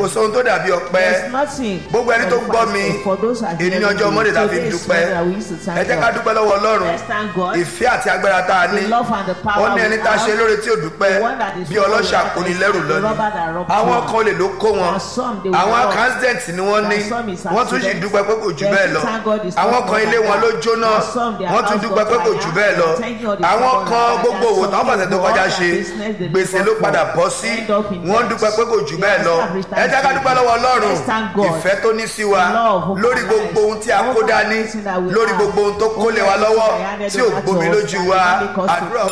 kò sóhun tó dàbí ọpẹ́ There's nothing. gbogbo ẹni tó gbọ́ mi For those who are èyí ní hearing ọjọ́ me, mọ́lẹ̀ tá a fi today is dúpẹ́ Monday that we used to thank ẹ jẹ́ ká God. dúpẹ́ lọ́wọ́ ọlọ́run Let's thank God. ìfẹ́ àti agbára tá a ní The love and the power ó ní ẹni we tá a ṣe have. lóore tí ò dúpẹ́ The one that is bí ọlọ́ṣà full of kò ní life, lẹ́rù the lọ́nìí robber that robbed àwọn you. kan lè ló kó wọn And some they will àwọn rob. accident ni wọ́n ní And some is wọ́n tún sì accident. dúpẹ́ pé kò jù They bẹ́ẹ̀ lọ thank God it's àwọn not kan more ilé than wọn ló that. jóná And some their wọ́n tún house dúpẹ́ got pé kò fire. jù bẹ́ẹ̀ lọ Thank God it's àwọn not more kan than that. gbogbo òwò táwọn Some fàṣẹ tó people kọjá all ṣe their business they gbèsè live ló for padà bọ́ sí end up in wọ́n debt. dúpẹ́ pé kò jù bẹ́ẹ̀ Yes, lọ have ẹ jẹ́ ká dúpẹ́ lọ́wọ́ ọlọ́run Let's thank God. ìfẹ́ tó ní sí wa Love of lórí our gbogbo lives. ohun tí a kó Over dání everything that we lórí have. gbogbo ohun tó kó lé wa Over lọ́wọ́ everything that tí ò handed over gbomi to us lójú and wa make us to- àdúrà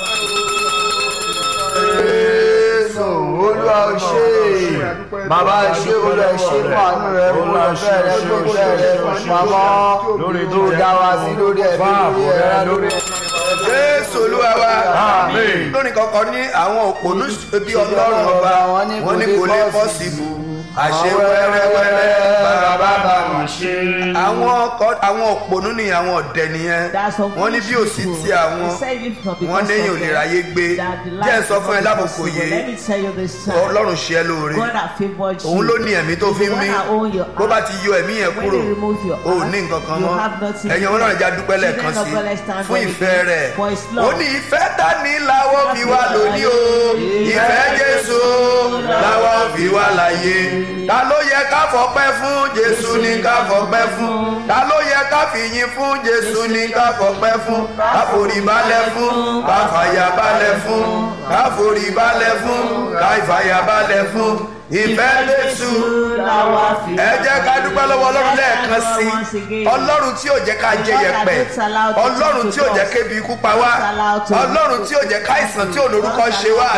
Jésù olúwa ò ṣe é bàbá ṣe olúwa ṣe fún àánú rẹ fún ọ̀fẹ́ rẹ fún ìfẹ́ rẹ fún pamọ́ lórí tó dá wa sí lórí ẹbí lórí ẹ̀rá lórí jésù olúwa wa Àmín. lónìí kankan ní àwọn òpònú bí ọlọ́run ọba wọn ní kò lè bọ́ síbù àṣẹ wẹ́rẹ́wẹ́rẹ́ bàbá mà ṣe. àwọn ọkọ- àwọn òpònú ni àwọn ọ̀dẹ̀ nìyẹn That's some wọ́n ní bí ò sí foolish ti people. àwọn They say if not because wọ́n léyìn ò of lè them, ráyé gbé that the jẹ́ life ń sọ is fún ẹ not lábòkò possible. yìí Let me tell you this time. ọlọ́run ṣe ẹ́ lóore God has favored you. òun ló ní ẹ̀mí tó fi ń mí The one that own your bó bá heart. ti yọ ẹ̀mí yẹn When kúrò they remove your o ò heart, ní nǹkan kan you mọ́ have nothing. ẹ̀yin ọlọ́run já dúpẹ́ lẹ́ẹ̀kan Children of sí God, let's stand fún God ìfẹ́ again rẹ̀ for his ó love. ní ìfẹ́ ta ní làwọn fi wá lóní o ìfẹ́ jésù làwọn fi wá láyé ta ló yẹ ká fọpẹ́ fún jésù ní ká fọpẹ́ fún ta ló yẹ ká fìyìn fún jésù ní ká fọpẹ́ fún ká forí balẹ̀ fún ká fàyà balẹ̀ fún ká forí balẹ̀ fún ká ìfàyà balẹ̀ fún ìfẹ́ jésù ẹ jẹ́ ká dúpẹ́ lọ́wọ́ ọlọ́run lẹ́ẹ̀kan sí i ọlọ́run tí ò jẹ́ ká jẹ yẹ̀pẹ̀ ọlọ́run tí ò jẹ́ kébi ikú pa wá ọlọ́run tí ò jẹ́ ká ìsàn tí ò lórúkọ ṣe wá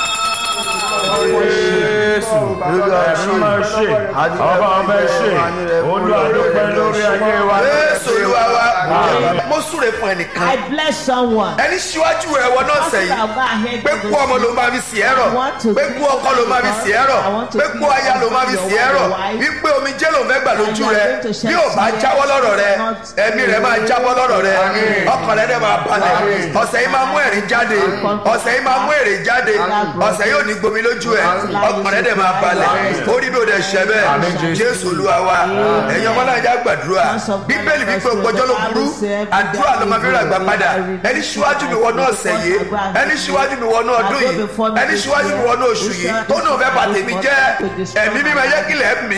Jésù ẹ̀mí máa ṣe ọba ọba ṣe olùwàdópẹ́ lórí ayé wa. jésù olúwa wa mo súre fún ẹnìkan I bless someone. ẹni síwájú rẹ wọ náà sẹ́yìn pé kú ọmọ ló máa fi sí ẹ̀rọ pé kú ọkọ ló máa fi sí ẹ̀rọ pé kú aya ló máa fi sí ẹ̀rọ wípé omi jẹ́ ló fẹ́ gbà lójú rẹ bí ò bá jáwọ́ lọ́rọ̀ rẹ ẹ̀mí rẹ máa jábọ́ lọ́rọ̀ rẹ ọkàn rẹ dẹ̀ máa balẹ̀ ọ̀sẹ̀ yìí máa mú ẹ̀rín jáde ọ̀sẹ̀ yìí máa mú èrè jáde ọ̀sẹ̀ yóò ní gbomi lójú ẹ ọkàn rẹ dẹ̀ máa balẹ̀ orí bí o dẹ̀ ṣẹ bẹ́ẹ̀ jésù olúwa wa ẹ̀yin ọmọ náà já gbàdúrà bíbélì wípé ògbọ́jọ́ ló burú àdúrà ló máa fi rà gbà padà ẹni síwájú mi wọnú ọ̀sẹ̀ yìí ẹni síwájú mi wọnú ọdún yìí ẹni síwájú mi wọnú oṣù yìí tó náà fẹ́ bàtẹ́ mi jẹ́ ẹ̀mí mímọ ẹ̀yẹ́ kílẹ̀ mí.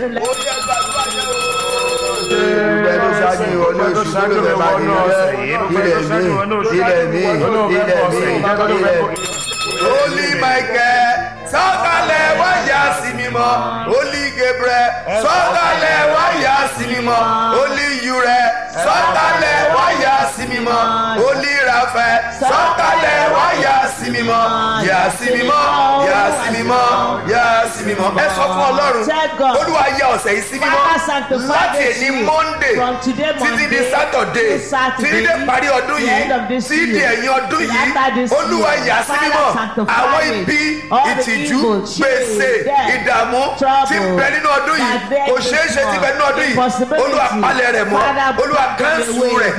ìgbẹ́ tó ṣáájú ìwọ ní oṣù tó ló fẹ́ máa dìrẹ́ ilẹ̀ mi ilẹ̀ mi ilẹ̀ mi ilẹ̀ mi. Holy Michael sọ̀kalẹ̀ wáyà sí mímọ́ Holy Gabriel sọ̀kalẹ̀ wáyà sí mímọ́ Holy Ure sọ̀kalẹ̀ wáyà sí mímọ́ Holy Raphael sọ̀kalẹ̀ wáyà sí mímọ́ yà sí mímọ́ yà sí mímọ́ yà sí mímọ́ ẹ sọ fún Ọlọ́run Olúwa yà ọ̀sẹ̀ yìí sí mímọ́ láti èní Monday títí di Saturday títí dé parí ọdún yìí títí di ẹ̀yìn ọdún yìí Olúwa yà sí mímọ́ àwọn ibi ìtìjú gbèsè ìdààmú tí ń bẹ nínú ọdún yìí kò ṣeé ṣe tí ń bẹ nínú ọdún yìí olúwa palẹ̀ rẹ̀ mọ́ olúwa kánṣu rẹ̀.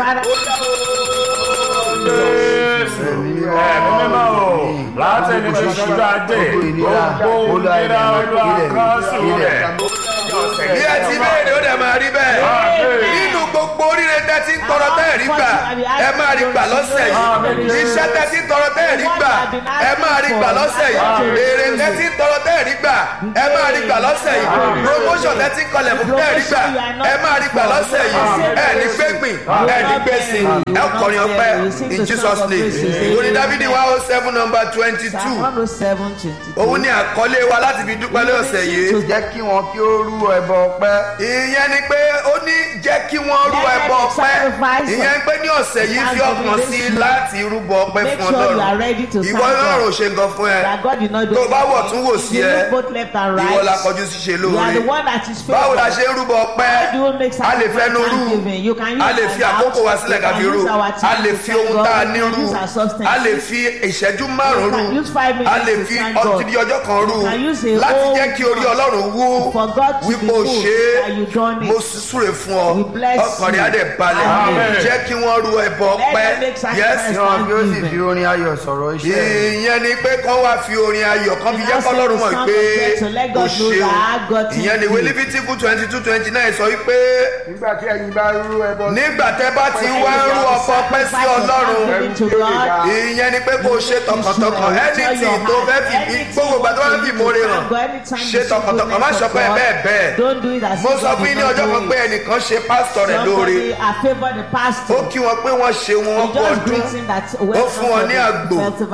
Jésù ẹ̀mí mímọ́ o láti ẹni tó ṣojú adé gbogbo ìlera olúwa kan sùn rẹ̀. bí ẹ ti béèrè ó dẹ̀ máa rí bẹ́ẹ̀ nínú gbogbo oríire tẹ́ ti ń tọrọ tẹ́ rí gbà ẹ máa rí gbà lọ́sẹ̀ yìí iṣẹ́ tẹ́ ti ń tọrọ tẹ́ rí gbà ẹ máa rí gbà lọ́sẹ̀ yìí èrè tẹ́ ti ń tọrọ tẹ́ rí gbà ẹ máa rí gbà lọ́sẹ̀ yìí promotion tẹ́ ti ń kọlẹ̀ fún tẹ́ rí gbà ẹ máa rí gbà lọ́sẹ̀ yìí ẹ ní gbẹ́gbìn ẹ ní gbèsè ẹ kọrin ọpẹ́ in Jesus name ìwòrí Dáfídì one oh seven number twenty two òun ni àkọlé wa láti fi dúpẹ́ lọ́sẹ̀ yìí jẹ́ kí wọn kí ó rú ẹbọ ọpẹ́. ìyẹn ni pé ó ní jẹ́ kí wọ́n rú ẹbọ ọpẹ́ ìyẹn pé ní ọ̀sẹ̀ yìí fi ọkàn sí láti rúbọ ọpẹ́ Make fún sure you are ọlọ́run ready to ìwọ thank ọlọ́run ò God. ṣe nǹkan fún ẹ That God did not do tó bá wọ̀ anything. tún wò sí You ẹ look both left and ìwọ la right. kọjú sí ṣe You are lóore the one that is faithful. báwo la ṣe ń rúbọ ọpẹ́ How do you make a lè fẹnu rú thanksgiving? You can use a lè fi our àkókò wa mouth. sílẹ̀ You ká can fi rú use our a time lè to fi thank ohun God. tá a You ní can rú use our substance. a lè fi ìṣẹ́jú márùn-ún can rú use five minutes a lè to fi thank God. ọtí ọjọ́ kan rú You can use a láti whole jẹ́ kí orí ọlọ́run wú for God to wípé be o good ṣe that you done é it. mo súre fún ọ We He bless ọkàn rẹ̀ á you. dẹ̀ balẹ̀ Amen. jẹ́ kí wọ́n ru ẹbọ Let ọpẹ́ them make sacrifice. yẹ́sì yan kí ó sì fi orin ayọ̀ sọ̀rọ̀ iṣẹ́ rẹ̀. ìyẹn ni pé kán wá fi orin ayọ̀ kan fi And jẹ́ also kọ́lọ́run mọ̀ the song pé of God to let o God know ṣeun that God thank ìyẹn ni you. ìwé lífítíkù twenty two twenty nine sọ wípé nígbà tí ẹ̀yin bá rú ẹbọ nígbà tẹ́ bá ti wá ń rú ọkọ pẹ́ sí ọlọ́run Giving to God. ìyẹn ni pé kó o ṣe tọkàntọkàn anything tó fẹ́ fi gbogbo ìgbà tó fẹ́ fi ìmoore hàn ṣe tọkàntọkàn má sọ pé bẹ́ẹ̀ bẹ́ẹ̀ Don't do it as mo if sọ God fún yín ní did not ọjọ́ do kan pé it. ẹnìkan ṣe pásítọ̀ rẹ̀ lóore Somebody I favour the ó pastor. kí wọn pé wọ́n ṣe wọn He kú just ọdún greets him that ó fún wọn ní àgbò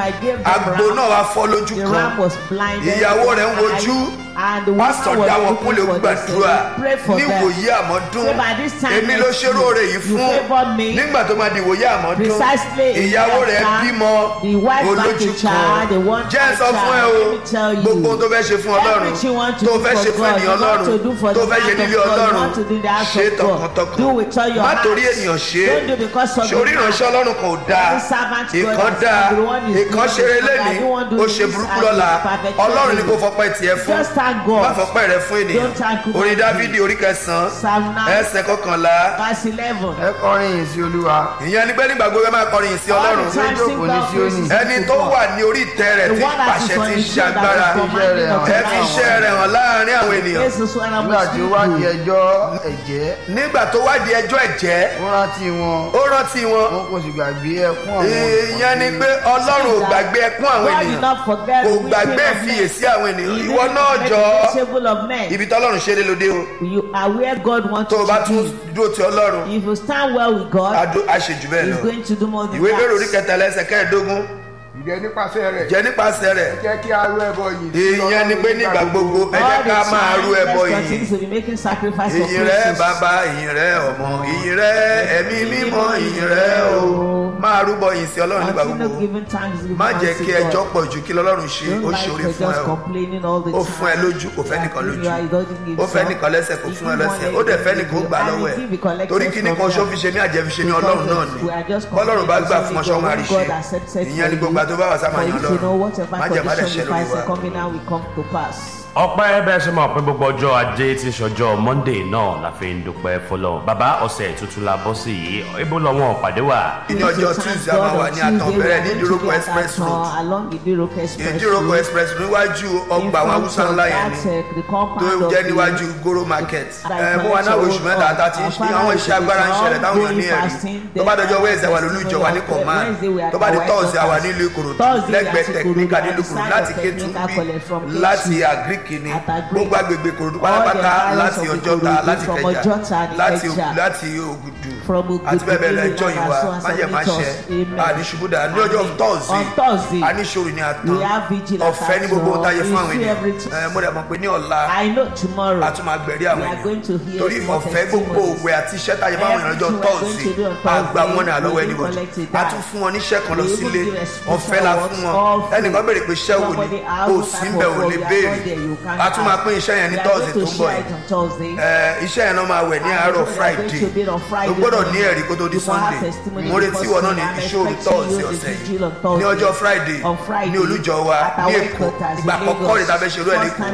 àgbò náà wá fọ́ lójú The kan ram was blinded. ìyàwó rẹ̀ ń wojú And the woman pásítọ̀ was dá wọn looking kúnlẹ̀ for this, gbàdúrà and he prayed for ní them. ìwòye àmọ́dún Say by this time èmi ló next ṣerú year, oore yìí you fún favour me. nígbà tó máa di ìwòye àmọ́dún Precisely in ìyàwó that rẹ̀ time, bímọ the wife back olójú to child, the kan one jẹ́ child sọ fún ẹ o let me tell you. gbogbo ohun tó fẹ́ ṣe fún ọlọ́run Everything you want to tó do fẹ́ for ṣe fún God, ènìyàn you want ọlọ́run to do for tó the fẹ́ ṣe house nílé of God, you ọlọ́run want to do in the house ṣe of God. tọkàntọkàn Do with all your má heart. torí ènìyàn ṣe Don't do because of sórí the man. ìránṣẹ́ ọlọ́run kan ò dáa Every servant God ìkan has dáa done, the one is ìkan good, ṣeré the one lẹ́ni that don't want to ó do ṣe this burúkú and lọ́la is perfect. ọlọ́run ni kò fọpẹ́ tiẹ̀ fún Just thank God. má fọpẹ́ rẹ fún ènìyàn Don't thank God. orin dávidi orí kẹsàn-án Psalm nine. ẹsẹ̀ kọkànlá Verse eleven. ẹ kọrin yìí sí olúwa ìyẹn ni pé nígbà gbogbo ẹ máa kọrin yìí sí All ọlọ́run the time sing jókòó ní God Síónì. praises ẹni to tó God. wà ní orí ìtẹ́ rẹ̀ The tí one that pàṣẹ is on ti the ṣe throne that agbára is commanding of ẹ fi iṣẹ́ rẹ̀ hàn láàrin àwọn ènìyàn This is what I nígbà must tí ó do. wádìí ẹjọ́ ẹ̀jẹ́ nígbà tó wádìí ẹjọ́ ẹ̀jẹ́ ó rántí wọn ó rántí wọn wọn kò sì gbàgbé ẹkún àwọn ìyẹn ni pé ọlọ́run ò gbàgbé ẹkún àwọn God did ènìyàn not forget kò the weeping gbàgbé of men. ìfiyèsí àwọn ènìyàn He ìwọ didn't náà forget jọ the table of men. ibi tọ́lọ́run ṣe é lé lóde o You are where God wants tó o you bá to tún be. dúró ti ọlọ́run If you stand well with God, adó- á ṣe jù bẹ́ẹ̀ He's lọ going to do more than ìwé bẹ́ẹ̀ orí that. kẹtàlá ẹsẹ̀ kẹẹ̀ẹ́dógún ìjẹ́ nípasẹ̀ rẹ̀ jẹ́ nípasẹ̀ rẹ̀ jẹ́ kí a rú ẹbọ yìí sí ìyẹn ni pé nígbà gbogbo ẹ jẹ́ All the ká máa rú time, ẹbọ let's yìí continue to be making sacrifice of ìyìn rẹ praises. bàbá ìyìn rẹ ọmọ ìyìn rẹ ẹ̀mí mímọ́ ìyìn rẹ o máa rúbọ yìí sí ọlọ́run nígbà Continue gbogbo giving thanks to má jẹ́ God. kí ẹjọ́ pọ̀ ju kí lọ́lọ́run ṣe Don't ó like ṣe orí for fún ẹ just o complaining all the ó time. fún ẹ lójú kò fẹ́ nìkan lójú You are- he doesn't give ó fẹ́ some. nìkan lẹ́sẹ̀ kò If fún ẹ you lẹ́sẹ̀ want ó dẹ̀ fẹ́ it, nìkan ó gbà and lọ́wọ́ it ẹ̀ will be collected torí kí from nìkan ṣó them. fi ṣe ní àjẹ́ fi ṣe ní ọlọ́run náà ni We are just bọ́lọ́run bá gbà fún ọ ṣọ́ máa rí ṣe God accepted ìyẹn ni for gbogbo you. àti bá wà sá máa For yan you to know lọ́run whatever má jẹ́ má dẹ̀ condition ṣẹ́ you lórí find wa. is coming now will come to pass. ọpẹ́ bẹ́ẹ̀ ṣe mọ̀ pé gbogbo ọjọ́ ajé tí ṣọjọ́ monday náà la fi ń dúpẹ́ fọlọ́ bàbá ọ̀sẹ̀ tuntun la bọ́ sí yìí ibo lọ́wọ́ pàdé wà. ní ọjọ́ tuesday a máa wà ní àtànbẹ̀rẹ̀ ní ìdúrókò express road along Idiroko express ìdúrókò road. express níwájú ọgbà àwọn haúsá ńlá yẹn ni tó jẹ́ níwájú goro market ẹ mo wà náà oṣù mẹ́ta tá a ti ń ṣe àwọn iṣẹ́ agbára ń ṣẹlẹ̀ táwọn èèyàn ní ẹ̀rí tó bá dọjọ́ wẹ́ẹ̀sì àwà lólu ìjọ wà ní command tó bá di tọ́ọ̀sì àwà nílùú ìkòròdú lẹ́gbẹ̀ẹ́ tẹ̀kíníkà nílùú ìkòròdú láti kétu bí láti àgíríkì ni gbogbo agbègbè ìkòròdú pátápátá láti ọjọ́ta láti kẹjà láti láti ògùdù àti bẹ́ẹ̀ bẹ́ẹ̀ lẹ́jọ́ yìí wa májẹ̀ má ṣe àníṣubúdà ní ọjọ́ tọ́ọ̀sì àníṣòro ní àtàn ọ̀fẹ́ ní gbogbo táyé fún àwọn ènìyàn mo dẹ̀ mọ̀ pé ní ọ̀la I know tomorrow. a tún máa gbẹ̀rí àwọn We are going to ènìyàn hear torí more ọ̀fẹ́ gbogbo testimonies. òwe àti iṣẹ́ táyé fún àwọn ènìyàn lọ́jọ́ Everything we are going tọ́ọ̀sì to do on Thursday, àgbà wọn ní àlọ́wọ́ we ẹni will wọ̀nyí collect it a back. tún fún wọn níṣẹ́ kan lọ We will sílé give a ọ̀fẹ́ la special fún work, wọn all free. ẹnìkan béèrè pé iṣẹ́ wo ni Somebody kò else sí type bẹ̀ of ò work, lè you are béèrè not there, you can't a tún máa ask. pín iṣẹ́ yẹn ní We are tọ́ọ̀sì going tó to ń bọ̀ share yìí it on Thursday. Ẹ, iṣẹ́ yẹn náà máa wẹ̀ ní àárọ̀ friday o gbọ́dọ̀ ní ẹ̀rí kó tó di sunday mo retí ìwọ náà ní ìṣòro tọ́ọ̀sì ọ̀sẹ̀ yìí ní ọjọ́ friday ní olújọ wa ní èkó ìgbà àkọ́kọ́ rẹ̀ tàbí ṣerú ẹ̀ lẹ́kọ̀ọ́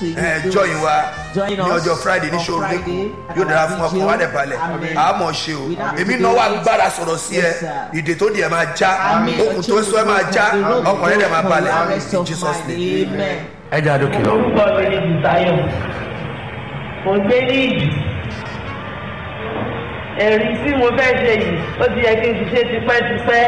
ẹ jọyìn wa ní ọjọ́ friday ní ṣòro lẹ́kọ̀ọ́ yóò dára fún ọkàn wa dẹ̀ balẹ̀ àmọ́ ṣe o èmi náà wà gbára sọ̀rọ̀ sí ẹ ìdè tó di ẹ̀ máa já okùn tó sọ ẹ máa já ọkàn rẹ̀ dẹ̀ máa balẹ̀ in jesus name. Amen. ẹ jẹ́ àdókè lọ. orúkọ mi ni bùsáyọ̀ mo gbé ní ìdí ẹ̀rí tí mo fẹ́ ṣe yìí ó ti yẹ kí n ti ṣe tipẹ́tipẹ́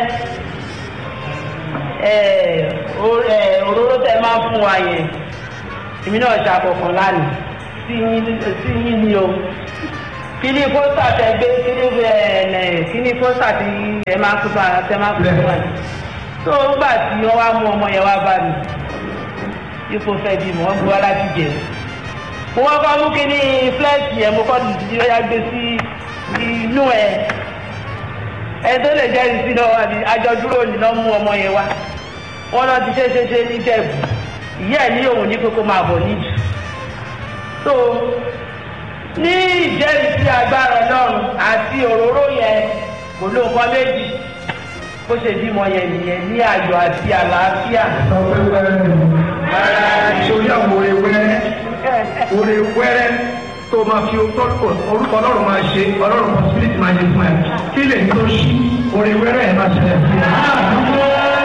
ẹ̀, o- ẹ̀, òróró tẹ máa ń fún wa yẹn èmi náà ṣàkọ̀kan lánàá sí yín sí yín ni o kíní pósítà tẹ gbé kíní ẹ̀ ẹ̀, kíní pósítà tí ẹ máa kú bá tẹ máa kú bá yìí tó ń gbà tí wọ́n wá mú ọmọ yẹn wá bá mi ipò fẹ́ bí mọ̀ ọ́n bu aláti jẹ. mo wá kọ́ mú kínní fúlẹ́ẹ̀sì yẹn mo kọ́ dìdí ó yá gbé sí inú ẹ̀. ẹ tó lè jẹ́rìí sí náà àbí àjọ dúró ní lọ́ mú ọmọ yẹn wá. wọ́n náà ti ṣe ṣe ṣe ní jẹ̀bù. ìyá ẹ̀ ní òun ní kókó máa bọ̀ níjù. so ní ìjẹ́rìí sí agbára ọlọ́run àti òróró yẹn kò ló nǹkan méjì bó ṣe bímọ yẹn nìyẹn ní ayọ̀ àti àlàáfíà. sórí àwọn oore wẹ́rẹ́ oore wẹ́rẹ́ tó máa fi orúkọ orúkọ ọlọ́run máa ṣe ọlọ́run kan spirit máa ṣe fún ẹ kí lè tó ṣí orin wẹ́rẹ́ ẹ̀ máa ṣẹlẹ̀ fún ẹ.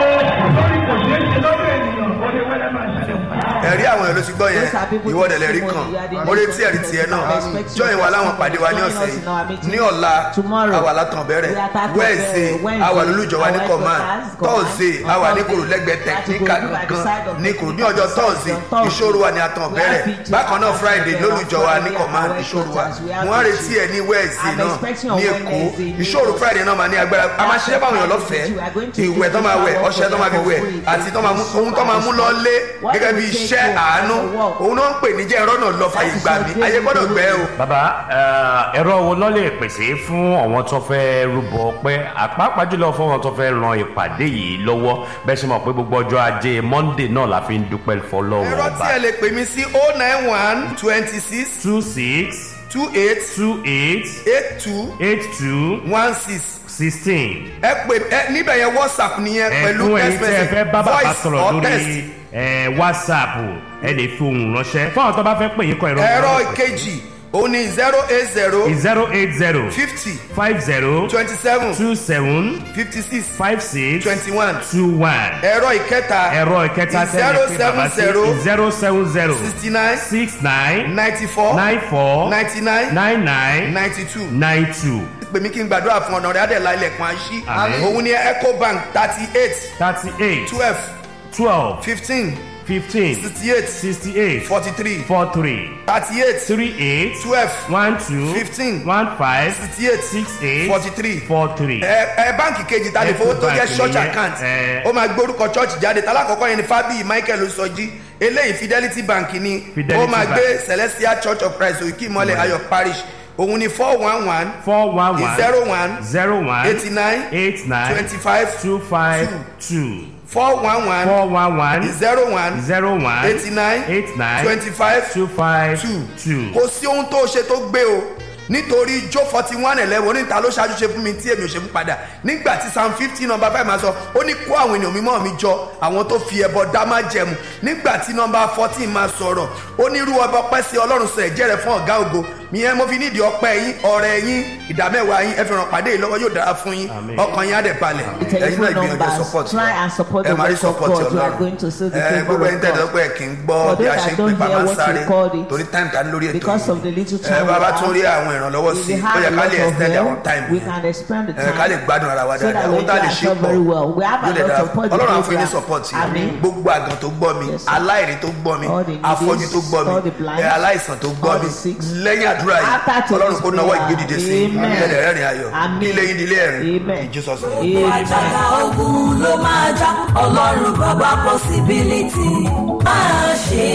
lórí kò ṣeé ṣe lọ́dọ̀ ènìyàn orin wẹ́rẹ́ máa ṣẹlẹ̀ fún ẹ. ẹ̀rí àwọn èèyàn ló ti gbọ́ yẹn ìwọ́dẹ̀ lẹ́rí kan mo retí ẹ̀rí tiẹ̀ náà jọyìn wa láwọn pàdé wa ní ọ̀sẹ̀ yìí ní ọ̀la àwa látàn bẹ̀rẹ̀ wẹ́ẹ̀sì àwa lólùjọ wa ní command tọ́ọ̀sì àwa ní kòrò lẹ́gbẹ̀ẹ́ tẹ̀kíníkà gan ní kòrò ní ọjọ́ tọ́ọ̀sì ìṣòro wa ní àtàn bẹ̀rẹ̀ bákan náà friday lólùjọ wa ní command ìṣòro wa mo wá retí ẹ ní wẹ́ẹ̀sì náà ní èkó ìṣòro friday náà máa ní agbára a máa ṣiṣẹ́ báwọn èèyàn lọ́fẹ̀ẹ́ ìwẹ̀ tó máa wẹ̀ ọṣẹ tó máa fi wẹ̀ àti tó máa mú ohun tó máa mú lọ lé gẹ́gẹ́ bí iṣẹ́ àánú òun náà ń pè ní jẹ́ ẹ̀rọ náà lọ fàyè gbà mí ayé gbọ́dọ̀ gbẹ́ o. bàbá eh, ẹ̀rọ wo ló lè pèsè fún àwọn tó fẹ́ rúbọ pé àpapọ̀ jùlọ fún àwọn tó fẹ́ ran ìpàdé yìí lọ́wọ́ bẹ́ẹ̀ ṣe mọ̀ pé gbogbo ọjọ́ ajé monday náà la fi ń dúpẹ́ fọlọ́wọ́ ẹ̀rọ tí ọba ẹ lè pè mí sí o nine one twenty six two six two eight two eight eight two eight two one six sixteen ẹ pè ẹ níbẹ̀ yẹn whatsapp nìyẹn pẹ̀lú ẹ̀fún ẹ̀yin text tí ẹ message fẹ́ bá bàbá voice sọ̀rọ̀ or lórí text. eh, whatsapp ẹ lè fi ohùn ránṣẹ́ fún àwọn tó bá fẹ́ pè yín kọ ìrọ̀ ẹ̀rọ ìkejì òun ni zero eight zero zero eight zero fifty five zero twenty seven two seven fifty six five six twenty one two one ẹ̀rọ ìkẹta ẹ̀rọ ìkẹta zero seven zero zero seven zero sixty nine six nine ninety four nine four ninety nine nine nine ninety two nine two pè mí kí n gbàdúrà fún ọ̀nà rẹ̀ adẹ̀lá ilẹ̀kùn àṣì Àmín. òun ni ecobank thirty eight thirty eight twelve twelve fifteen fifteen sixty eight sixty eight forty three four three thirty eight three eight twelve one two Fifteen. one five sixty eight six eight forty three four three. ẹ ẹ báǹkì kejì ta lè fowó tó jẹ Ecobank church nìyẹn, account ẹ. ó máa gbórúkọ church jáde tálákọ̀ọ́kọ́ yẹn ni fábíyì michael sọjí eléyìí fidelity bank ni Fidelity ó máa Bank. gbé celestial church of christ òkè ìmọ̀lẹ̀ ayọ̀ parish òun ni four one one four one one zero one zero one eighty nine eight nine twenty five two five two four one one four one one zero one zero one eighty nine eight nine twenty five two five two two. kò sí ohun tó ṣe tó gbé o nítorí jó forty one eleven oníta ló ṣáájú ṣe fún mi tí èmi ò ṣe fún padà nígbà tí psalm fifteen number five máa sọ ó ní kó àwọn ènìyàn mímọ́ mi jọ àwọn tó fi ẹbọ dá má jẹmu nígbà tí number fourteen máa sọ̀rọ̀ ó ní irú ọba ọpẹ́ sí ọlọ́run sọ ẹ̀jẹ̀ rẹ̀ fún ọ̀gá ògo ìyẹn mo fi nídìí ọpẹ́ yín ọ̀rẹ́ yín ìdámẹ́wàá yín ẹ fi ràn pàdé yìí lọ́wọ́ yóò dára fún yín Àmín. ọkàn yín á dẹ̀ balẹ̀ The ẹ̀yin náà telephone ìgbìyànjú numbers. support Try and support ẹ the máa rí work of support God. You are ọlọ́run going to see the ẹ favor gbogbo ẹni of tẹ̀lé God. ọpẹ́ kì í gbọ́ For bí a those ṣe that ń pè don't bá hear máa ń what sáré we called it, torí time ta ní lórí ètò Because yìí of the little ẹ time we bàbá have, tún rí àwọn ìrànlọ́wọ́ if sí we i ó have yẹ a ká lot lè of extend help, our time we can expand the ẹ ká lè time. gbádùn ara wa so that dáadáa we ohun tá a lè can ṣe serve pọ̀ very well. We have a yóò lè lot dára of support the ọlọ́run á fún yín ní program. support yìí Amen. gbogbo àgàn tó gbọ́ mi Yes, sir. aláìrí tó gbọ́ mi All the needy, afọ́jú tó gbọ́ all the mi blind, ẹ aláìsàn tó gbọ́ all mi the sick. lẹ́yìn àdúrà yìí After today's ọlọ́run kó náwó prayer, ìgbédìde sí i amen. ẹ̀rẹ̀ rẹ́rìn ayọ̀ Amen. kí ilé yín di ilé ẹ̀rín Amen. in Jesus name. Amen. àjàgà ogun ló máa já ọlọ́run bàbá possibility máa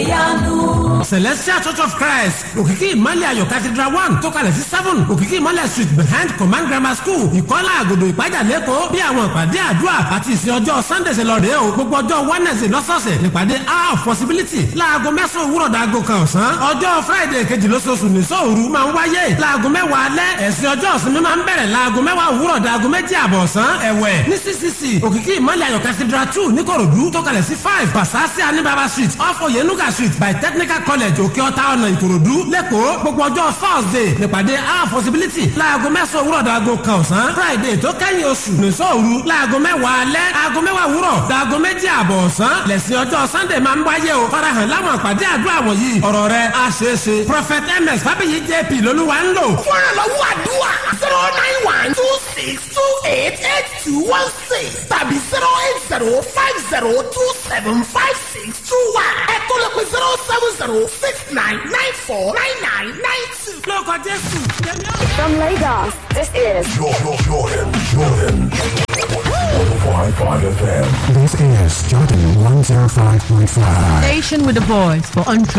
ṣèyanu. celestial church of christ òkìkí ìmọ̀lẹ̀ ayọ̀ cathedral one tó kalẹ̀ sí seven òkìkí ìmọ̀lẹ̀ street behind command grammar school ìkọ́lá àgòdò ìpájà lẹ́kọ̀ọ́ bí àwọn ìpàdé àdúrà àti ìsìn ọjọ́ sunday ṣe lọ rèé o gbogbo ọjọ́ wednesday lọ́sọ̀ọ̀sẹ̀ nípàdé hour of possibility láago mẹ́sàn-án òwúrọ̀ dàgò kan ọ̀sán ọjọ́ friday kejì lóṣooṣù ní sóòru máa ń wáyé láago mẹ́wàá alẹ́ ẹ̀sìn ọjọ́ ìsinmi máa ń bẹ̀rẹ̀ láago mẹ́wàá òwúrọ̀ dàgò méjì àbọ̀ ọ̀sán ẹ̀wẹ̀ ní ccc òkìkí ìmọ̀lẹ̀ ayọ̀ cathedral two níkòròdú tó kalẹ̀ sí five basasi anibaba street off oyenuga street by technical college òkè ọ̀tá ọ̀nà ìkòròdú lẹ́kọ̀ọ́ gbogbo ọjọ́ thursday nípàdé our possibility láago mẹ́sàn-án òwúrọ̀ dàgò kan ọ̀sán friday tó kẹ́yìn oṣù nìṣọ́ òru láago mẹ́wàá alẹ́ aago mẹ́wàá òwúrọ̀ dàgò méjì àbọ̀ ọ̀sán lẹ́sìn ọjọ́ sunday máa ń wáyé o farahàn láwọn àpàdé àdúrà wọ̀nyí ọ̀rọ̀ rẹ̀ á ṣeé ṣe prophet ms fábíyì jp lolúwa ń lò. fúnra lọ́wọ́ àdúrà zero nine one two six two eight eight two one six tàbí zero eight zero five zero two seven five six two one ẹ̀kọ́ ló pe zero seven zero six nine nine four nine nine nine two. lórúkọ jésù jẹ́mi ọ́. From Lagos, this is Jordan, Jordan, Jordan. 105.5 FM. This is Jordan 105.5. Station with a voice for entrepreneurs.